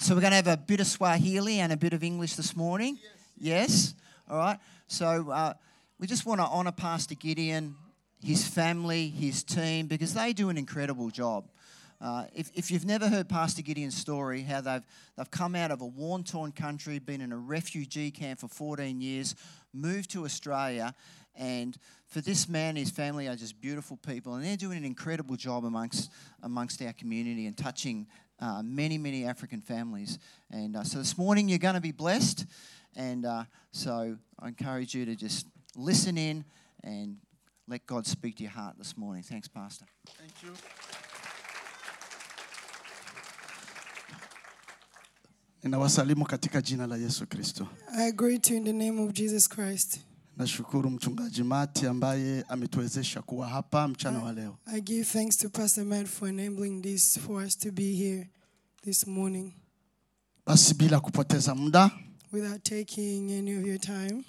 So we're going to have a bit of Swahili and a bit of English this morning. Yes? All right. So uh, we just want to honour Pastor Gideon, his family, his team, because they do an incredible job. Uh, if, if you've never heard Pastor Gideon's story, how they've, they've come out of a worn torn country, been in a refugee camp for 14 years, moved to Australia, and for this man and his family are just beautiful people, and they're doing an incredible job amongst, amongst our community and touching uh, many, many African families. And uh, so this morning you're going to be blessed, and uh, so I encourage you to just listen in and let God speak to your heart this morning. Thanks, Pastor. Thank you. Ninawasalimu katika jina la Yesu Kristo. I greet you in the name of Jesus Christ. Nashukuru mchungaji Mati ambaye ametuwezesha kuwa hapa mchana wa leo. I give thanks to Pastor Matt for enabling this for us to be here this morning. Basi bila kupoteza muda, Without taking any of your time,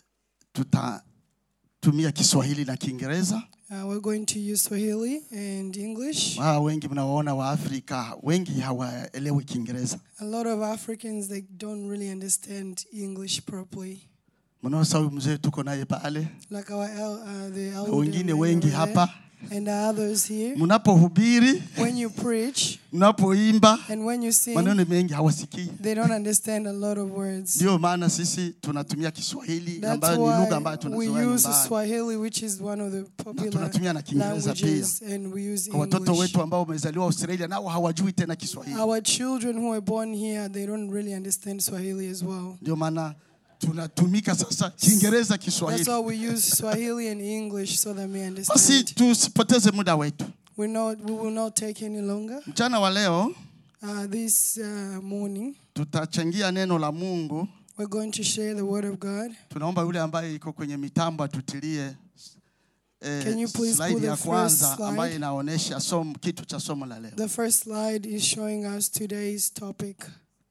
tutatumia Kiswahili na Kiingereza. uh, we're going to use Swahili and English. Maa wengi mnawaona wa Afrika wengi hawaelewi Kiingereza. A lot of Africans they don't really understand English properly. Mnaosa huyu mzee tuko naye pale, Like our el- uh, the na elder wengine men wengi over there, hapa. and the others here. Mnapohubiri, When you preach mnapoimba, and when you sing, maneno mengi hawasikii. they don't understand a lot of words. Ndio maana sisi tunatumia Kiswahili That's ambayo ni lugha ambayo why tunazoea we use nyumbani. Swahili, which is one of the Na popular tunatumia na Kiingereza pia. languages, and we use Kwa watoto English. wetu ambao wamezaliwa Australia nao hawajui tena Kiswahili. Our children who are born here, they don't really understand Swahili as well. Ndio maana tunatumika sasa Kiingereza, That's Kiswahili. why we use Swahili and English so that we Basi understand. tusipoteze muda wetu. We not, we will not take any longer. Mchana wa leo Uh, this uh, morning, tutachangia neno la Mungu. we're going to share the Word of God. Tunaomba yule ambaye iko kwenye mitambo atutilie Can eh, you please slide put ya the kwanza first slide? ambayo inaonyesha somo, kitu cha somo la leo. The first slide is showing us today's topic.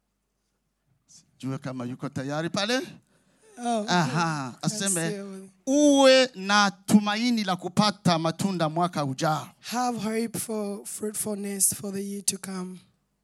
Jue kama yuko tayari pale. Oh, Aha, let's see aseme over there. uwe na tumaini la kupata matunda mwaka ujao. Have hope for fruitfulness for the year to come.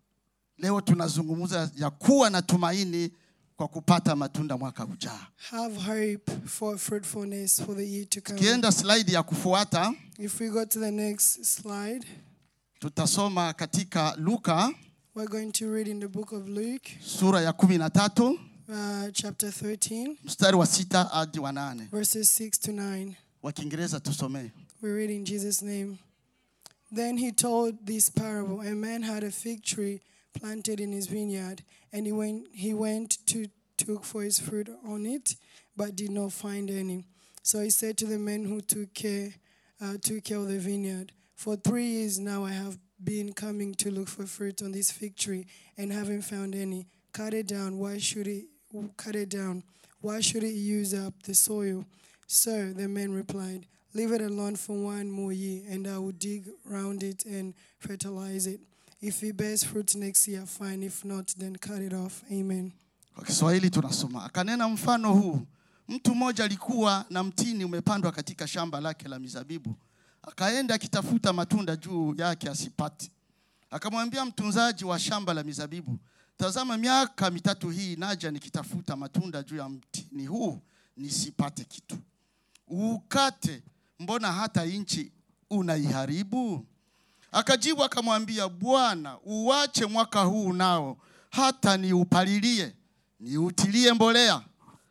Leo tunazungumza ya kuwa na tumaini kwa kupata matunda mwaka ujao. Have hope for fruitfulness for the year to come. Kienda slide ya kufuata, If we go to the next slide, tutasoma katika Luka we're going to read in the book of Luke, sura ya kumi na tatu uh, chapter 13, mstari wa sita hadi wa nane. verses 6 to 9. Wa Kiingereza tusomee. We read in Jesus' name. Then he told this parable A man had a fig tree planted in his vineyard, and he went, he went to took for his fruit on it, but did not find any. So he said to the men who took care, uh, took care of the vineyard, For three years now I have been coming to look for fruit on this fig tree, and haven't found any. Cut it down. Why should it cut it down? Why should it use up the soil? Sir, the man replied, Leave it alone for one more year, and I will dig round it and fertilize it. If it bears fruit next year, fine. If not, then cut it off. Amen. Kwa Kiswahili tunasoma, akanena mfano huu: mtu mmoja alikuwa na mtini umepandwa katika shamba lake la mizabibu, akaenda akitafuta matunda juu yake asipate. Akamwambia mtunzaji wa shamba la mizabibu, tazama, miaka mitatu hii naja nikitafuta matunda juu ya mtini huu nisipate kitu. Ukate, mbona hata nchi unaiharibu? Akajibu akamwambia, Bwana, uwache mwaka huu nao hata niupalilie, niutilie mbolea,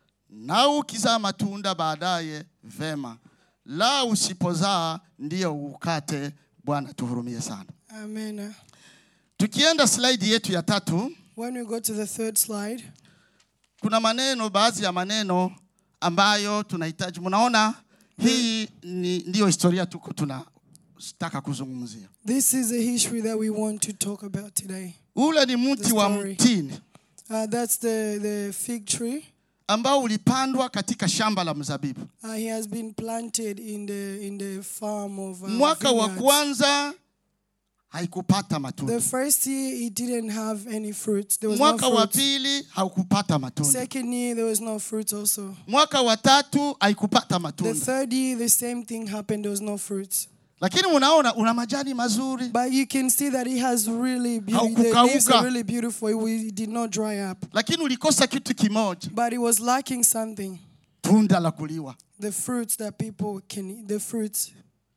na ukizaa matunda baadaye vema, la usipozaa ndiyo ukate. Bwana tuhurumie sana. Amen. Tukienda slide yetu ya tatu, When we go to the third slide, kuna maneno, baadhi ya maneno ambayo tunahitaji. Mnaona hii ni ndiyo historia tuko tunataka kuzungumzia. this is a history that we want to talk about today. Ule ni mti The wa story. mtini Uh, that's the, the fig tree. ambao ulipandwa katika shamba la mzabibu. Uh, he has been planted in the in the farm of uh, Mwaka wa vineyards. kwanza haikupata The matunda, first year it didn't have any fruit. There was mwaka no wa fruit. pili haukupata matunda, Second year there was no fruit also. mwaka wa tatu haikupata The matunda. third year the same thing happened. There was no fruit. lakini unaona una majani mazuri But you can see that it has really beauty. The Haukukauka. leaves are really beautiful. It, we- it did not dry up. lakini ulikosa kitu kimoja But it was lacking something. tunda la kuliwa The fruits that people can eat. The fruits.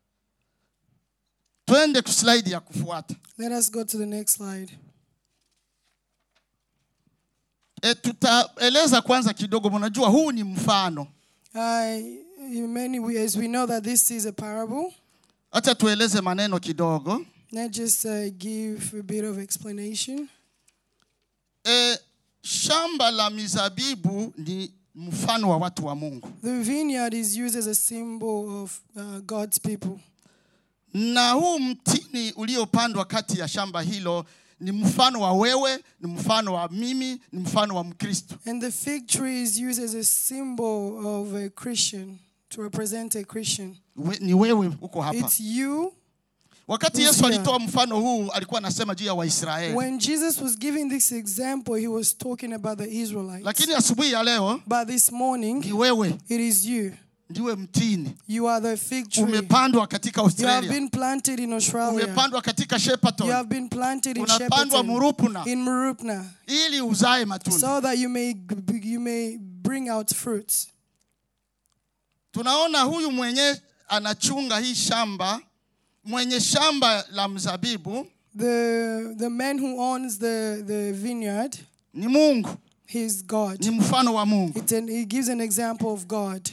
twende kuslaidi ya kufuata Let us go to the next slide. e, tutaeleza kwanza kidogo mnajua huu ni mfano Uh, in many ways, we know that this is a parable. hacha tueleze maneno kidogo Let's just uh, give a bit of explanation. e, shamba la mizabibu ni mfano wa watu wa mungu The vineyard is used as a symbol of uh, God's people. na huu mtini uliopandwa kati ya shamba hilo ni mfano wa wewe ni mfano wa mimi ni mfano wa mkristo And the fig tree is used as a symbol of a Christian, to represent a Christian. We, ni wewe uko hapa It's you. wakati Who's yesu here? alitoa mfano huu alikuwa anasema juu ya waisraeli When Jesus was giving this example, he was talking about the Israelites. lakini asubuhi ya leo But this morning, ni wewe it is you. ndiwe mtini You are the fig tree. umepandwa katika You have australia been planted in Australia. umepandwa katika You Shepparton, have been planted in unapandwa Shepparton, murupuna in Murupna, ili uzae matunda so that you may you may bring out fruits. tunaona huyu mwenye anachunga hii shamba mwenye shamba la mzabibu The the man who owns the the vineyard, ni mungu he's God. ni mfano wa mungu It an, he gives an example of God.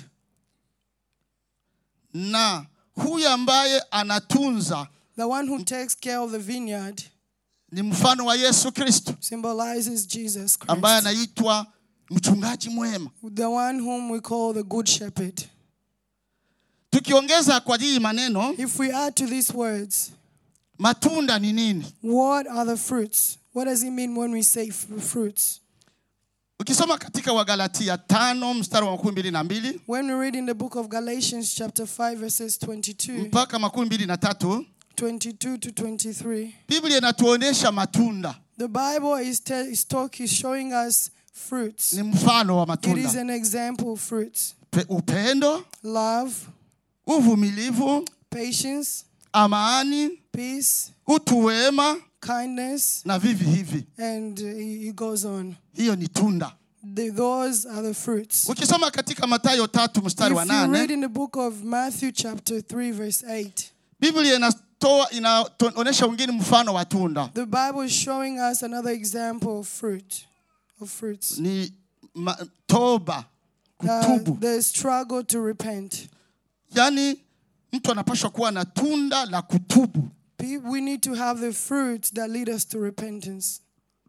na huyu ambaye anatunza The one who takes care of the vineyard ni mfano wa yesu kristo symbolizes Jesus ambaye Christ, anaitwa mchungaji mwema the one whom we call the Good Shepherd. tukiongeza kwa hii maneno If we add to these words, matunda ni nini what are the fruits? What does it mean when we say f- fruits? ukisoma katika wagalatia tano mstari wa makumi mbili na mbili When we read in the book of Galatians, chapter 5, verses 22, mpaka makumi mbili na tatu 22 to 23, biblia inatuonyesha matunda the Bible is, te- is, talk, is showing us fruits. ni mfano wa It is matunda an example of fruits Pe- upendo love, uvumilivu patience, amani peace, utu wema kindness, na vivi hivi and uh, it goes on. hiyo ni tunda The, those are the fruits. ukisoma katika matayo tatu mstari wa If you read nane in the book of Matthew, chapter 3, verse 8, biblia inatoa inaonyesha wengine mfano wa tunda the Bible is showing us another example of fruit, of fruits. ni ma, toba Uh, kutubu the struggle to repent. yaani mtu anapashwa kuwa na tunda la kutubu Pe- We need to have the fruits that lead us to repentance.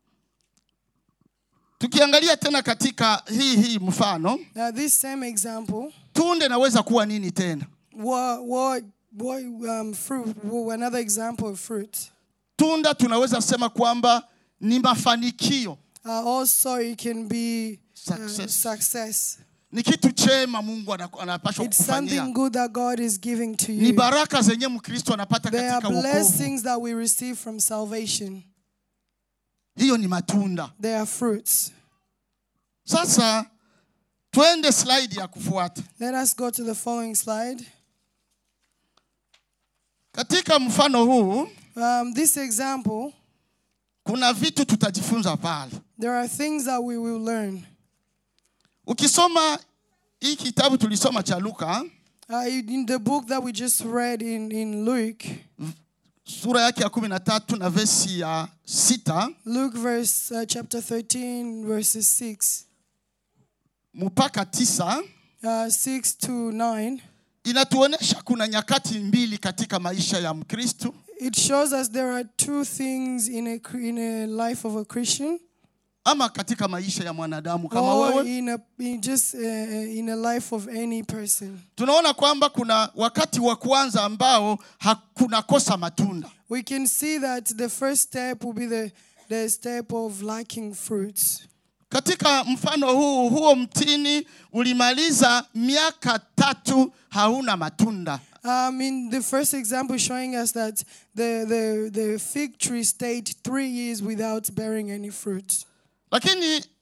tukiangalia tena katika hii hii mfano Now, this same example, tunda inaweza kuwa nini tena what, what, what um, fruit, wha- another example of fruit. tunda tunaweza sema kwamba ni mafanikio Uh, also, it can be uh, Success. success. ni kitu chema mungu ana- anapashwa It's something kukufanyia good that God is giving to ni you. baraka zenye mkristo anapata There are katika wokovu blessings that we receive from salvation. hiyo ni matunda They are fruits. sasa twende slide ya kufuata Let us go to the following slide. katika mfano huu Um, this example, kuna vitu tutajifunza pale there are things that we will learn. ukisoma hii kitabu tulisoma cha luka Uh, in the book that we just read in, in Luke, sura yake ya kumi na tatu na vesi ya sita Luke verse uh, chapter 13 verses 6 mpaka tisa uh, 6 to 9 inatuonyesha kuna nyakati mbili katika maisha ya mkristu it shows us there are two things in a cr- in a life of a Christian ama katika maisha ya mwanadamu kama or wewe in a in just uh, in a life of any person tunaona kwamba kuna wakati wa kwanza ambao hakuna kosa matunda we can see that the first step will be the the step of lacking fruits katika mfano huu huo mtini ulimaliza miaka tatu hauna matunda Um, in the first example, showing us that the, the, the fig tree stayed three years without bearing any fruit. lakini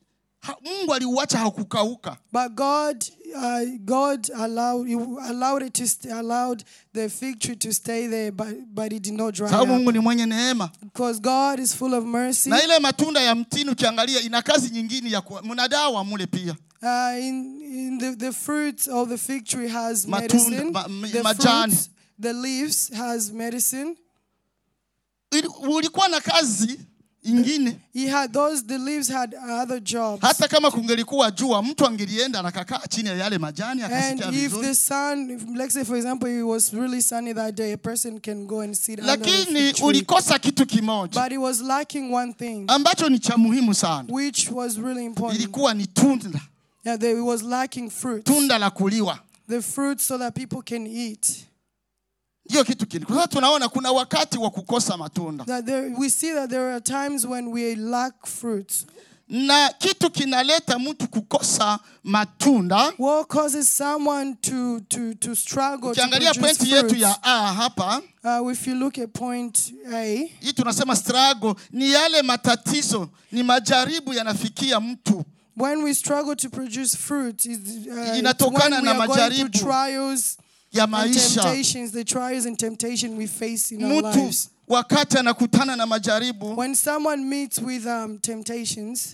ha- mungu aliuacha haukukauka But God, uh, God allowed he allowed it to st- allowed the fig tree to stay there, but but it did not dry sababu up mungu ni mwenye neema because God is full of mercy. na ile matunda ya mtini ukiangalia ina kazi nyingine ya kuwa- mna dawa mule pia Uh, in in the, the fruit of the fig tree has Matunda- medicine. ma- m- the majani. fruits, the leaves has medicine. Ili- ulikuwa na kazi ingine He had those. The leaves had other jobs. hata kama kungelikuwa jua mtu angelienda na kakaa chini ya yale majani And akasikia if vizuri the sun, if, let's say for example, it was really sunny that day, a person can go and sit under the lakini fig tree. ulikosa kitu kimoja But it was lacking one thing, ambacho ni cha muhimu sana which was really important. ilikuwa ni tunda Yeah, there, it was lacking fruit. tunda la kuliwa The fruit so that people can eat. ndiyo kitu kile kwa sababu tunaona kuna wakati wa kukosa matunda That there, we see that there are times when we lack fruit. na kitu kinaleta mtu kukosa matunda What causes someone to to to struggle to ukiangalia produce pointi yetu fruits? ya a hapa Uh, if you look at point A, hii tunasema struggle ni yale matatizo ni majaribu yanafikia mtu when we struggle to produce fruit, is uh, it's Inatokana when we na are going through majaribu trials ya and maisha temptations, the trials and temptation we face in our mtu lives. wakati anakutana na majaribu When someone meets with um, temptations,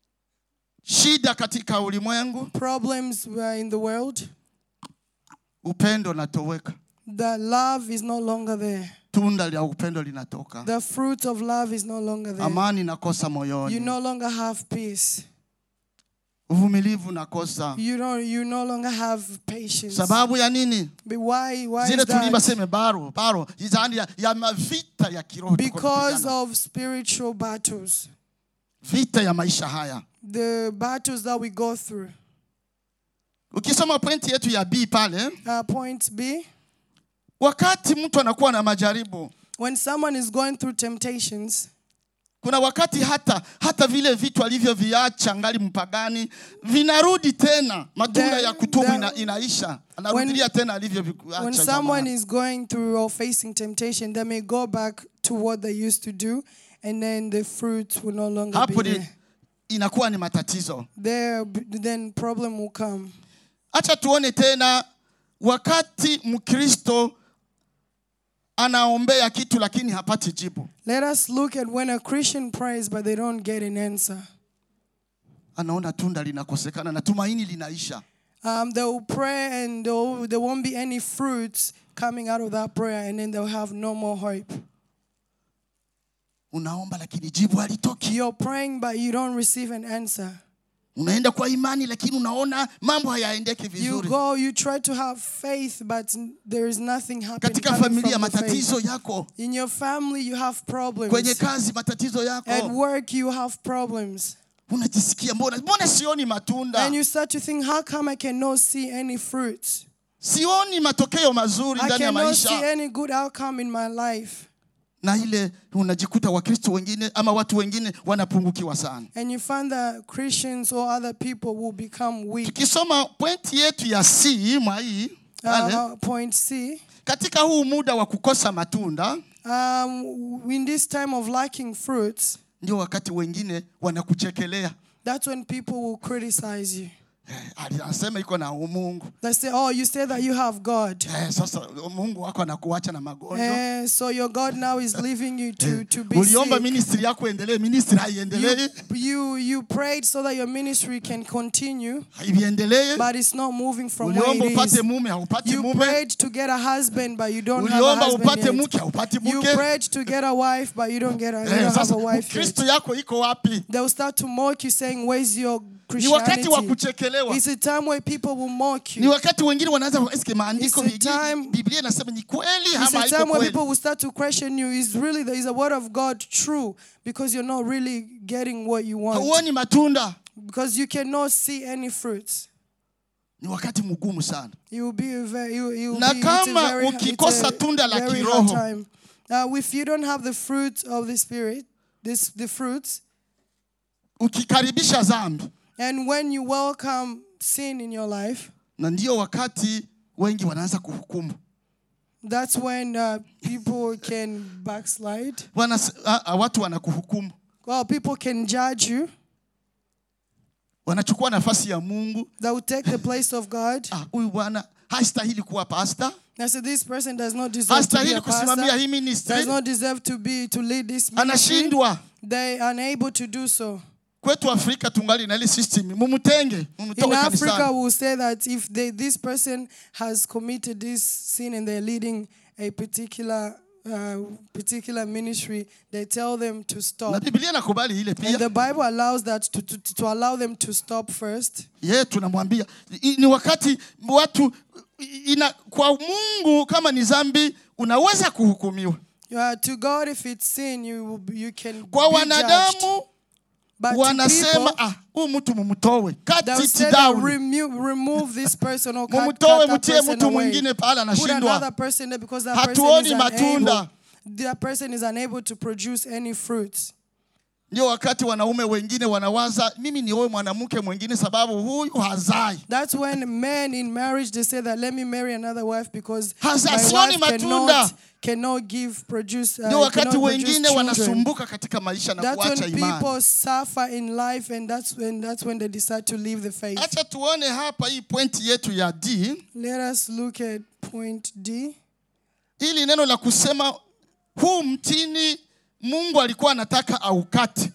shida katika ulimwengu problems uh, in the world, upendo unatoweka the love is no longer there. tunda la upendo linatoka The fruit of love is no longer there. amani nakosa You moyoni no longer have peace. uvumilivu nakosa You don't. You no longer have patience. sababu ya nini But why? Why zile is tulimba that? seme baro baro yaani ya, ya mavita ya kiroho tuko Because tunapigana. of spiritual battles, vita ya maisha haya the battles that we go through. ukisoma pointi yetu ya b pale Uh, point B: wakati mtu anakuwa na majaribu When someone is going through temptations, kuna wakati hata hata vile vitu alivyoviacha ngali mpagani vinarudi tena matunda The- ya kutubu the- ina, inaisha anarudilia tena when alivyoviacha someone zamani. is going through or facing temptation, they may go back to what they used to do, and then the fruit will no longer hapo be ni, there. inakuwa ni matatizo There, then problem will come. acha tuone tena wakati mkristo anaombea kitu lakini hapati jibu Let us look at when a Christian prays but they don't get an answer. anaona tunda linakosekana na tumaini linaisha Um, they will pray and there will- there won't be any fruits coming out of that prayer, and then they'll have no more hope. unaomba lakini jibu halitoki You're praying but you don't receive an answer. unaenda kwa imani lakini unaona mambo hayaendeki You vizuri go, you try to have faith, but n- there is nothing happening. katika coming familia from the faith. matatizo yako In your family, you have problems. kwenye kazi matatizo At yako work, you have problems. unajisikia mbona mbona sioni matunda And you start to think, how come I cannot see any fruits? sioni matokeo mazuri I ndani ya cannot see maisha any good outcome in my life. na ile unajikuta wakristo wengine ama watu wengine wanapungukiwa sana And you find that Christians or other people will become weak. tukisoma pointi yetu ya c mwa hii pale, Uh, point C. katika huu muda wa kukosa matunda Um, in this time of lacking fruits, ndio wakati wengine wanakuchekelea that's when people will criticize you. Eh, anasema iko na umungu They say, Oh, you say that you have God. eh, sasa mungu wako anakuacha na magonjwa And so your God now is leaving you to, to be uliomba sick. ministri yako endelee ministri haiendelee You, you, you prayed so that your ministry can continue, haiendelee but it's not moving from where uliomba it upate is. mume haupati You mume prayed to get a husband, but you don't have a uliomba husband upate yet. mke haupati You mke prayed to get a wife, but you don't get a, you Eh, don't have sasa a wife kristo yet. yako iko wapi They will start to mock you, saying, "Where's your ni wakati wa Christianity?" kuchekelewa It's a time where people will mock ni you. wakati wengine wanaanza eske maandiko It's a vingine- time- biblia inasema ni kweli It's ama a haiko time where kweli people will start to question you. Is really there is a word of God true? Because you're not really getting what you want. hauoni matunda Because you cannot see any fruits. ni wakati mgumu sana You will be a very, you, you will Na be, it's a kama very, it's ukikosa a tunda la very kiroho. hard time. Uh, if you don't have the fruit of the spirit, this the fruits, ukikaribisha dhambi and when you welcome sin in your life, na ndio wakati wengi wanaanza kuhukumu that's when uh, people can backslide. Wana, a, a, watu wanakuhukumu Well, people can judge you. wanachukua nafasi ya mungu that will take the place of God. Ah, huyu bwana hastahili kuwa pasta I said, this person does not deserve to be hastahili a kusimamia pastor, hii ministry does not deserve to be to lead this ministry. anashindwa They are unable to do so. kwetu afrika tungali na ile system mumutenge In mumtoe Africa, kanisani we'll say that if they, this person has committed this sin and they're leading a particular uh, particular ministry, they tell them to na stop. biblia nakubali ile And pia the Bible allows that to, to, to allow them to stop first. ye tunamwambia I- ni wakati watu ina, kwa mungu kama ni zambi unaweza kuhukumiwa Uh, to God, if it's sin, you will be- you can kwa be judged. wanadamu But to wanasema people, ah, huyu mtu mumtowe cut they'll it say down remove, remove this person or cut, mumtowe cut that mtie person mtu away. mwingine pale Put another anashindwa person there because that person Hatuoni is unable. matunda. That person is unable to produce any fruits. ndio wakati wanaume wengine wanawaza mimi nioe mwanamke mwingine sababu huyu hazai That's when men in marriage they say that let me marry another wife because Hasa my sioni wife matunda. cannot, cannot give produce uh, ndio wakati cannot produce wengine children. wanasumbuka katika maisha na That's kuacha when imani people suffer in life and that's when that's when they decide to leave the faith. acha tuone hapa hii pointi yetu ya d Let us look at point D. ili neno la kusema huu mtini mungu alikuwa anataka aukate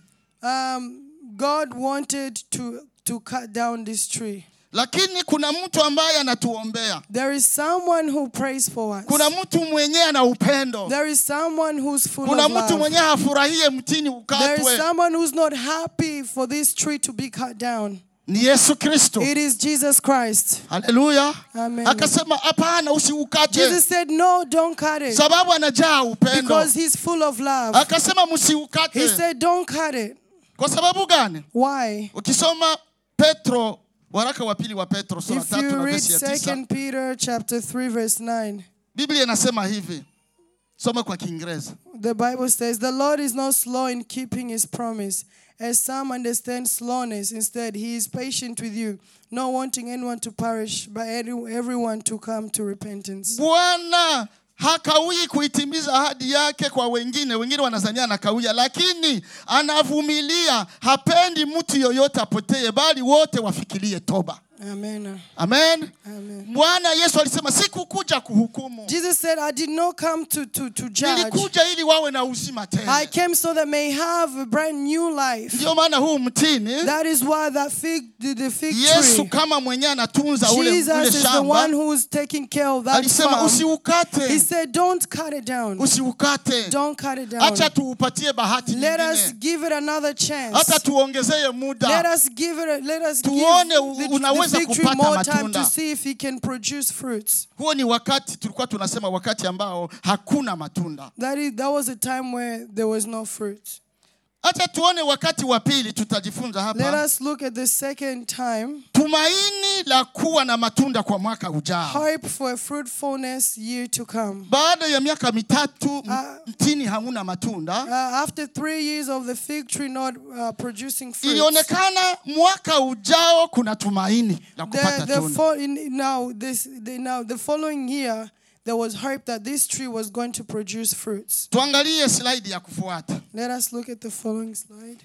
Um, God wanted to to cut down this tree. lakini kuna mtu ambaye anatuombea There is someone who prays for us. kuna mtu mwenyewe ana upendo There is someone who's full kuna of mtu love. mwenyewe hafurahie mtini There is ukatwe someone who's not happy for this tree to be cut down. ni yesu kristo It is Jesus Christ. haleluya Amen. akasema hapana usiukate Jesus said, No, don't cut it. sababu anajaa upendo Because he's full of love. akasema He msiukate said, Don't cut it. kwa sababu gani Why? ukisoma petro waraka wa pili wa petro sura If tatu you na read vesi ya tisa 2 Peter chapter 3, verse 9, biblia inasema hivi soma kwa kiingereza the Bible says, The Lord is not slow in keeping his promise, as some understand slowness. Instead, he is patient with you, not wanting anyone to perish, but any- everyone to come to repentance. bwana hakawii kuitimiza ahadi yake kwa wengine wengine wanazania anakawia lakini anavumilia hapendi mtu yoyote apotee bali wote wafikirie toba Amen. amen Amen. bwana yesu alisema sikukuja kuhukumu Jesus said, I did not come to, to, to judge. nilikuja ili wawe na uzima I tena came so that may have a brand new life. ndio maana huu mtini That is why that fig, the, the fig yesu tree, kama mwenyewe anatunza ule, ule Jesus is the shamba one who's taking care of that alisema farm. He usiukate said, don't cut it down. usiukate Don't cut it down. acha tuupatie bahati Let us nyingine give it another chance. hata tuongezee Let muda us give it. A, let us give Tuone the, the unaweza fig tree kupata more time matunda. to see if he can produce fruits. huo ni wakati tulikuwa tunasema wakati ambao hakuna matunda That is, that was a time where there was no fruit. hata tuone wakati wa pili tutajifunza Let hapa us look at the second time. tumaini la kuwa na matunda kwa mwaka ujao Hope for a fruitfulness year to come. baada ya miaka mitatu m- Ah. mtini hauna matunda Uh, after three years of the fig tree not uh, producing fruit, ilionekana mwaka ujao kuna tumaini la kupata the, the tunda fo- in, now this the, now the following year there was hope that this tree was going to produce fruits. tuangalie slaidi ya kufuata Let us look at the following slide.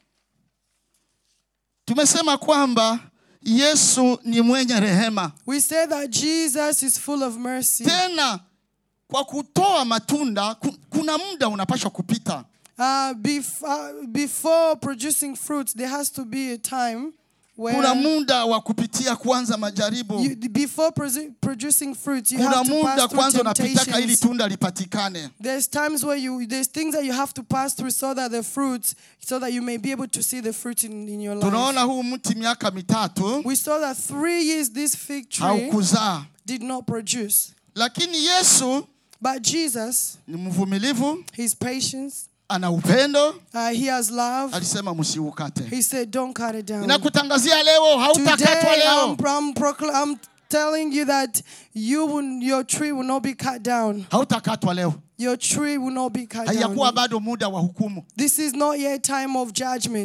tumesema kwamba yesu ni mwenye rehema We say that Jesus is full of mercy. tena kwa kutoa matunda ku- kuna muda unapashwa kupita Uh, bef- uh, before producing fruits, there has to be a time where kuna muda wa kupitia kwanza majaribu you, before produ- producing fruits, you kuna have to muda pass through kwanza unapitaka ili temptations. tunda lipatikane There's times where you there's things that you have to pass through so that the fruits so that you may be able to see the fruit in, in your life. tunaona huu mti miaka mitatu We saw that three years this fig tree haukuzaa did not produce. lakini yesu But Jesus, ni mvumilivu his patience, ana upendo uh, he has love. alisema msiukate He said, Don't cut it down. ninakutangazia leo hautakatwa Today leo I'm, I'm, procl- I'm telling you that you will, your tree will not be cut down. hautakatwa leo Your tree will not be cut haijakuwa down. bado muda wa hukumu This is not yet time of judgment.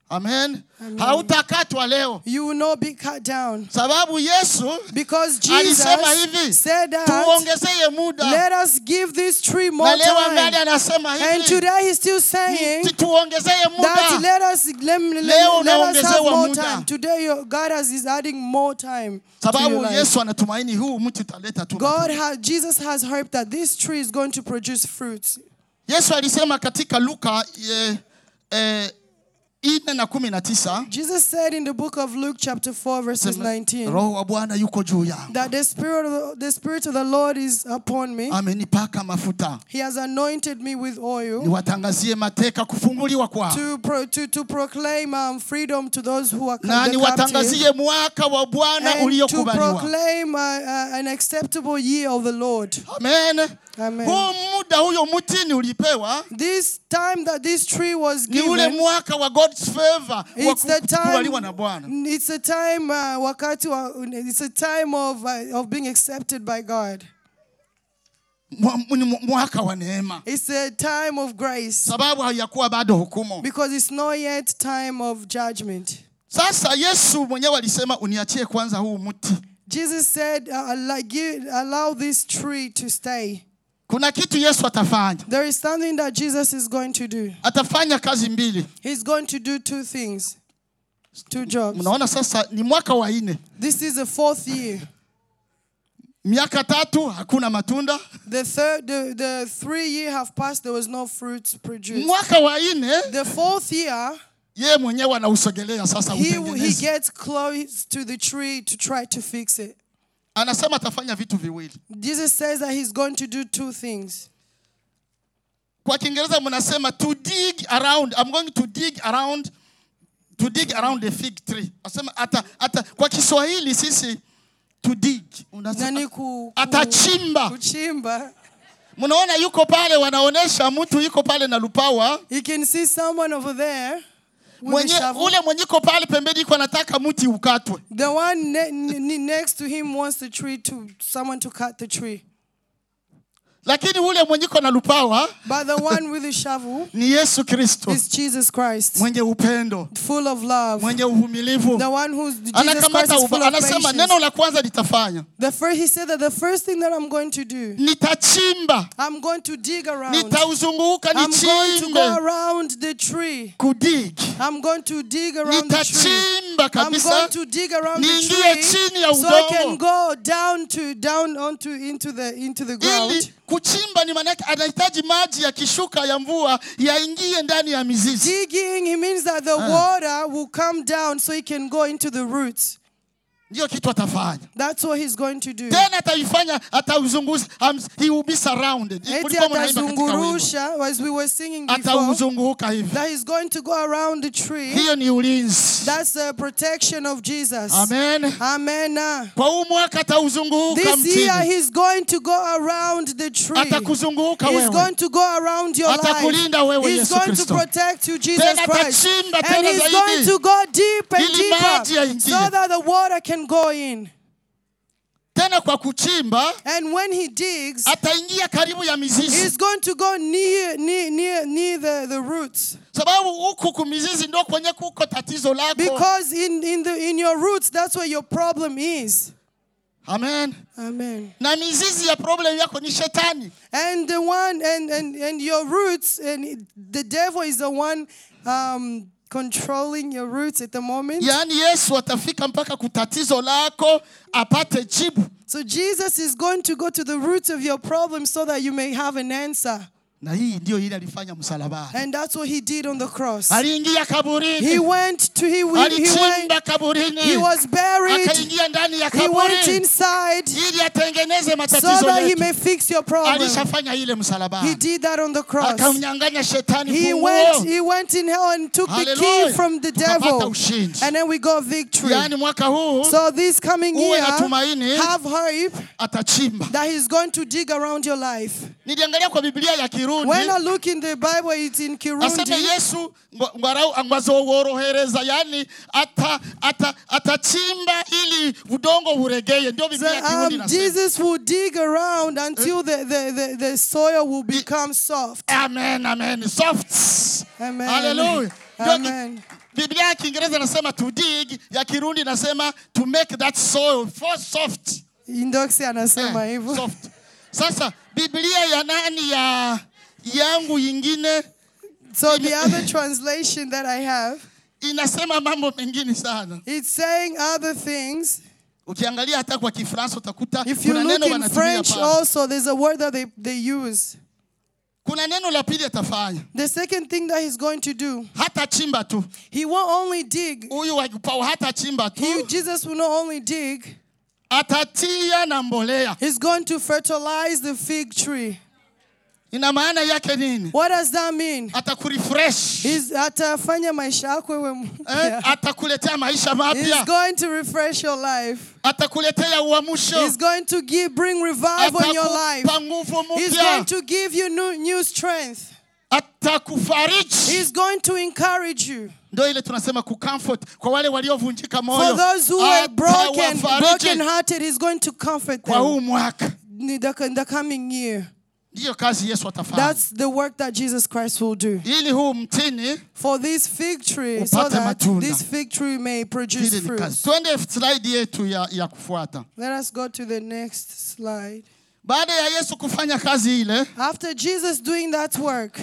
amen, Amen. hautakatwa leo You will not be cut down. sababu yesu Because alisema hivi Jesus said that, tuongezeye muda let us give this tree more na leo angali time. anasema And hivi today he's still saying tu- tuongezeye that muda let us let, Leo let, let us have unaongezewa more muda. time. Today your, God has, is adding more time to your sababu life. yesu anatumaini huu mti utaleta tu God matunda. has, Jesus has hope that this tree is going to produce fruits. yesu alisema katika luka eh, eh, ine na kumi na tisa Jesus said in the book of Luke chapter 4 verses 19 roho wa bwana yuko juu yangu that the spirit of the, the spirit of the Lord is upon me. amenipaka mafuta He has anointed me with oil niwatangazie mateka kufunguliwa kwao to pro, to, to proclaim um, freedom to those who are na the captive niwatangazie mwaka wa bwana and to uliokubaliwa proclaim uh, uh, an acceptable year of the Lord. amen Amen. huu muda huyo mtini ulipewa This time that this tree was ni ule given, mwaka wa god's favor wa it's the kukubaliwa na time. bwana It's a time. Uh, wakati wa, it's a time of uh, of being accepted by God. Mwa- ni mwaka wa neema It's a time of grace sababu haiyakuwa bado hukumu because it's not yet time of judgment. sasa yesu mwenyewe alisema uniachie kwanza huu mti Jesus said, uh, allow, give, "Allow this tree to stay." kuna kitu yesu atafanya There is something that Jesus is going to do. atafanya kazi mbili He's going to do two things, two jobs. mnaona sasa ni mwaka wa nne This is the fourth year. miaka tatu hakuna matunda The third, the, the three year have passed. There was no fruits produced. mwaka wa nne The fourth year, yeye mwenyewe anausogelea sasa he he utengeneze gets close to the tree to try to fix it. anasema atafanya vitu viwili Jesus says that he's going to do two things. kwa kiingereza mnasema to dig around i'm going to dig around to dig around the fig tree asema ata, ata, kwa kiswahili sisi to dig unasema- Nani ku, ku, atachimba kuchimba. mnaona yuko pale wanaonesha mtu yuko pale na lupawa You can see someone over there with a mwenye, shovel. ule mwenye iko pale pembeni iko anataka mti ukatwe The one ne- ne- next to him wants the tree to someone to cut the tree. lakini ule mwenye iko na lupawa But the one with the shovel ni yesu kristo is Jesus Christ, mwenye upendo full of love. mwenye uvumilivu The one who's Jesus Christ anakamata is uba, full of anasema patience. neno la kwanza litafanya The first, he said that the first thing that I'm going to do, nitachimba I'm going to dig around. nitauzunguka I'm going to go nichimbe around the tree. kudig I'm going to dig around the tree. nitachimba I'm kabisa going to dig around the niingie tree chini ya so I can udongo. go down to down onto into the into the ground. ili kuchimba ni maanake anahitaji maji yakishuka ya mvua yaingie ndani ya mizizi Digging, it means that the water will come down so it can go into the roots. ndiyo kitu atafanya That's what he's going to do. tena ataifanya atauzunguza um, he will be surrounded Eti Kulikuwa mnaimba katika wimbo. atazungurusha, as we were singing before, atauzunguka hivi that he's going to go around the tree. hiyo ni ulinzi That's the protection of Jesus. amen Amen. kwa huu mwaka atauzunguka This year mtini he's going to go around the tree. atakuzunguka He's wewe going to go around your life. Atakulinda wewe He's Yesu going to Kristo. protect you, Jesus Tena Christ. atachimba And tena he's zaidi. going to go deep and Ili maji deeper yaingie. so that the water can go in. tena kwa kuchimba And when he digs, ataingia karibu ya mizizi he's going to go near near near near the, the roots. sababu huku kumizizi ndo kwenye kuko tatizo lako Because in, in the in your roots, that's where your problem is. amen Amen. na mizizi ya problem yako ni shetani And the one and and, and your roots, and it- the devil is the one um, controlling your roots at the moment. yaani yesu atafika mpaka kutatizo lako apate jibu So Jesus is going to go to the roots of your problem so that you may have an answer. na hii ndio ile alifanya msalabani And that's what he did on the cross. aliingia He kaburini went to he, he went alichimba kaburini he was buried. akaingia ndani ya He went kaburi inside ili atengeneze so matatizo that he yetu may fix your problem. alishafanya ile He msalabani did that on the cross. akamnyang'anya shetani He funguo went he went in hell and took the Hallelujah. key from the Tukapata devil. ushindi. And then we got victory. yaani mwaka huu So this coming uwe na year, tumaini have hope atachimba that he's going to dig around your life. niliangalia kwa biblia ya kirundi When I look in the Bible, it's in aseme Kirundi. yesu ngo- ngwarau- ngwazoworohereza yani ata, ata, atachimba ili udongo uregeye ndio biblia ya kirundi Um, inasema. Jesus will dig around until the, the, the, the soil will become soft. amen amen soft Amen. Hallelujah. Ndio ki- Amen. biblia ya kiingereza inasema to dig ya kirundi inasema to make that soil for soft Indoksi anasema Eh, hivyo. soft. Sasa Biblia ya nani ya yangu yingine So the other translation that I have, inasema mambo mengine sana. it's saying other things. Ukiangalia hata kwa Kifaransa utakuta If you kuna look neno in wanatumia French pale. also, there's a word that they, they use. Kuna neno la pili atafanya, The second thing that he's going to do, hata chimba tu. he won't only dig. Huyu wa Paulo hata chimba He, tu, Jesus will not only dig, atatia na mbolea. he's going to fertilize the fig tree. Ina maana yake nini? What does that mean? Atakurefresh, He's atafanya maisha yako iwe eh, mpya. atakuletea maisha He's mapya, going to refresh your life. atakuletea uamsho, He's going to give bring revival in your life. atakupa nguvu He's going mpya, to give you new, new strength. atakufariji. He's going to encourage you. Ndio ile tunasema kucomfort kwa wale waliovunjika For moyo, those who are broken, atawafariji broken hearted, He's going to comfort kwa huu them mwaka. in the, in the coming year. Ndiyo kazi Yesu atafanya, That's the work that Jesus Christ will do. ili huu mtini so For this fig tree, so Upate that matunda. this fig tree may produce hili ni fruit. kazi. Twende slide yetu ya, ya kufuata. Let us go to the next slide. Baada ya Yesu kufanya kazi ile, After Jesus doing that work,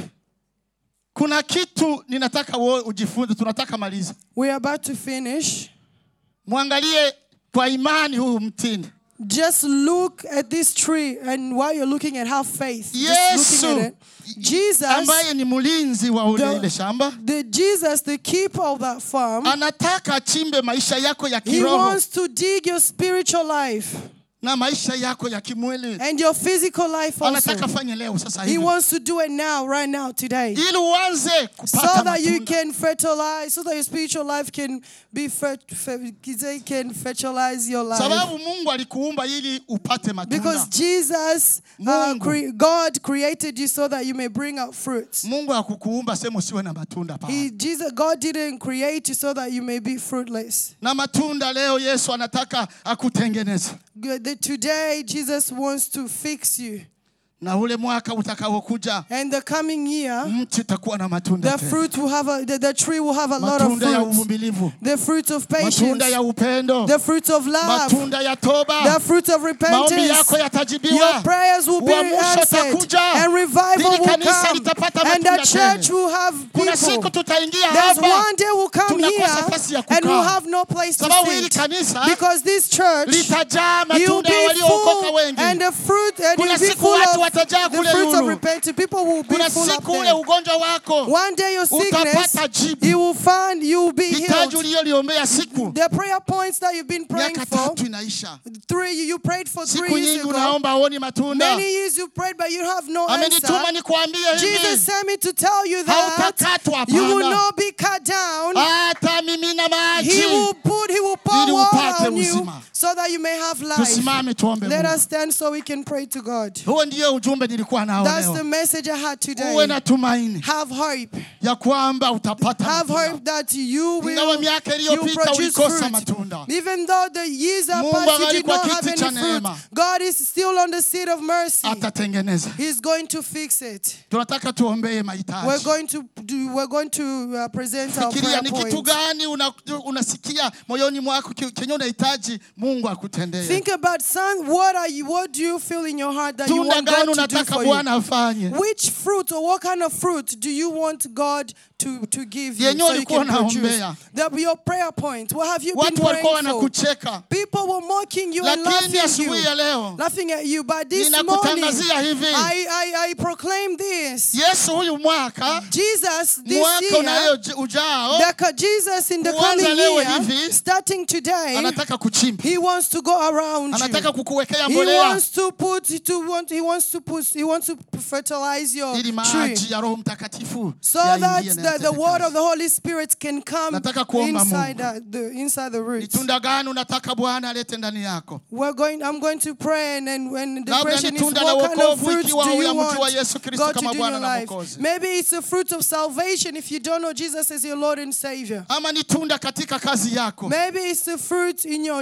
kuna kitu ninataka wewe ujifunze, tunataka maliza. we're about to finish. Mwangalie kwa imani huu mtini. Just look at this tree, and while you're looking at how faith, just Yesu looking at it, Jesus, ambaye ni mlinzi wa ule The- ile shamba the Jesus, the keeper of that farm, anataka achimbe maisha yako ya he kiroho wants to dig your spiritual life na maisha yako ya kimwili. and your physical life Anataka also. fanye leo sasa He hivi, wants to do it now, right now, today. ili uanze So kupata that you matunda. can fertilize, so that your spiritual life can be fer- fer- can fertilize your life. sababu Mungu alikuumba ili upate Because matunda. Jesus, uh, Mungu. cre- God created you so that you may bring out fruits. Mungu hakukuumba sema usiwe na matunda He, pale. Jesus, God didn't create you so that you may be fruitless. Na matunda leo Yesu anataka akutengeneze, Good- that Today, Jesus wants to fix you. na ule mwaka utakaokuja And the coming year, mti utakuwa na matunda the tena. fruit will have a, the, the tree will have a lot of matunda ya fruits. uvumilivu, The fruit of patience, matunda ya upendo, the fruit of love, matunda ya the toba. fruit of Maombi repentance. yako Your yatajibiwa. prayers will be Uamsho answered utakuja. and revival Hili will kanisa come litapata and the matunda church tena. will have Kuna siku people. tutaingia There's hapa one day we'll come tunakosa here nafasi ya and we'll kukaa. have no place to sababu hili sit kanisa because this church litajaa you'll matunda be ya waliookoka full wengi. and the fruit and Kuna you'll be siku full watu of watajaa the kule fruits of Lulu. repentance. People will be Kuna full up siku ule there. ugonjwa wako One day your sickness, utapata jibu. you will find you will be hitaji healed. uliyoliombea siku The prayer points that you've been praying miaka for, tatu inaisha. three you, you prayed for Siku three years nyingi ago. unaomba huoni matunda. Many years you prayed, but you have no Amenituma answer. nikuambie Jesus hivi, sent me to tell you that hautakatwa you will hapana. not be cut down. hata mimina He will maji. put, he will pour Ili water upate on you uzima. so that you may have life. Tusimame tuombe Let Mungu. us stand so we can pray to God. Huo ndio ujumbe nilikuwa nao That's the leo. message I had Uwe today. na tumaini Have hope. ya kwamba utapata Have matunda. hope that you Ingawa will miaka you iliyopita produce ulikosa fruit. matunda. Even though the years are Mungu past, you angali did kwa not have kiti any cha fruit. neema. God is still on the seat of mercy. Atatengeneza. He's going to fix it. Tunataka tuombee We're mahitaji. going to do. We're going to uh, present our Fikiria prayer ni kitu points. gani una- unasikia moyoni mwako ki- kenye unahitaji Mungu akutendee. Think about son. What are you? What do you feel in your heart that you Tunda want gani God to do unataka for you? Bwana afanye? Which fruit or what kind of fruit do you want God to, to give you Yenye so you ulikuwa can produce? unaombea. That be your prayer point. What have you been Watu walikuwa praying for? wanakucheka, People were mocking you and lakini laughing asubuhi ya you, leo laughing at you. But this morning, ninakutangazia hivi, I, I, I proclaim this. Yesu huyu mwaka Jesus, this mwaka year, unayo ujao the co- Jesus in the Kuanza coming leo year, hivi, starting today, anataka kuchimba, He wants to go around anataka you. kukuwekea He mbolea wants to put to want he wants to put he wants to fertilize your ili tree maji ya Roho Mtakatifu so that yaingie na the, the yatende word kazi. of the Holy Spirit can come Nataka kuomba inside Mungu. the, the inside the Ni roots. tunda gani unataka Bwana alete ndani yako? We're going. I'm going to pray, and then when the Labda question ni is, tunda la what kind of wokovu fruits ikiwa do you huyamjua want Yesu Kristo God to kama do in Bwana your na life? Mwokozi. Maybe it's a fruit of salvation if you don't know Jesus as your Lord and Savior. Ama ni tunda katika kazi yako. Maybe it's the fruit in your job.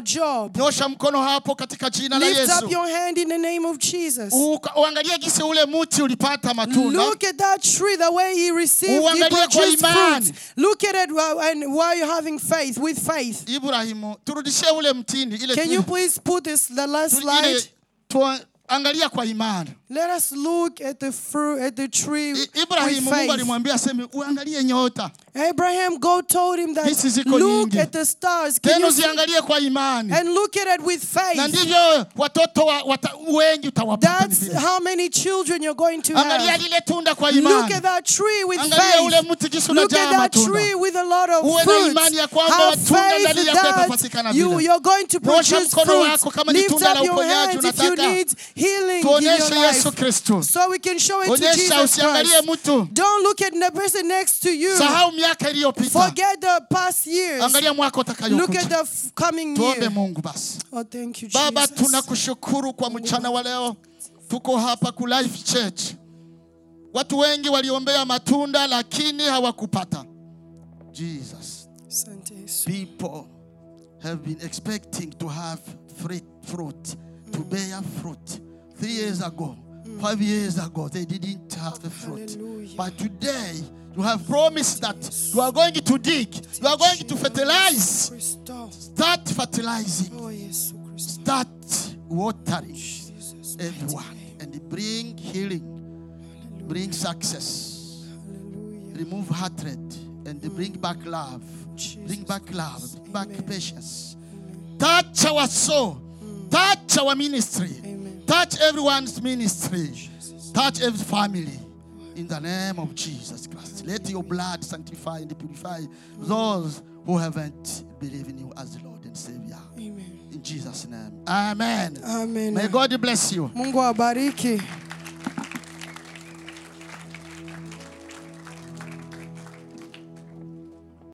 job. nyosha mkono hapo katika jina la Lift yesu up your hand in the name of Jesus. Uka- uangalie gisi ule mti ulipata matunda Look at that tree, the way he received, he Uangalie kwa produced imani. fruit. Look at it while, and while you're having faith, with faith. ibrahimu turudishie ule mtini ile Can tu- you please put this the last tu- slide? ile tua- angalia kwa imani Let us look at the fruit, at the tree I- with ibrahimu mungu faith. alimwambia aseme uangalie nyota Abraham, God told him that Hizi ziko look nyingi. at the stars. Can tena you see? uziangalie kwa imani And look at it with na faith. ndivyo watoto wa, wata, wengi utawapata ni That's vile. how many children you're going to angalia have. lile tunda kwa Look imani at that tree with Angalia ule faith. mti jinsi Look unajaa at that matunda. tree with a lot of Uwe na fruits. imani ya kwamba Have matunda faith ndani yako yatapatikana that you, vile. you're going to Nyosha produce mkono fruits. wako kama ni Lift tunda up la your uponyaji hands if you unataka. need healing in your tuonyeshe yesu life. kristo So we can show it to onyesha Jesus usiangalie Christ. mtu Don't look at the person next to you. sahau miaka iliyopita Forget the past years. angalia mwaka Look at utakayokuja the f- coming tuombe year. mungu basi Oh, thank you, baba Jesus. tunakushukuru kwa mchana wa leo tuko hapa ku life church watu wengi waliombea matunda lakini hawakupata jesus Asante Yesu. people have been expecting to have fruit, fruit to bear fruit. Three years ago, five years ago, they didn't have the fruit. Hallelujah. But today, you have promised that you are going to dig, you are going to fertilize. Christo. Start fertilizing, Oh, Yesu Christo. start watering Jesus. everyone, and bring healing, bring success, Hallelujah. remove hatred, and bring back love. Bring back love, bring back Amen. patience. Touch our soul. Touch our ministry. Amen. Touch everyone's ministry. Touch every family. In the name of Jesus Christ. Let your blood sanctify and purify those who haven't believed in you as Lord and Savior. Amen. In Jesus' name. Amen. Amen. May God bless you. Mungu awabariki.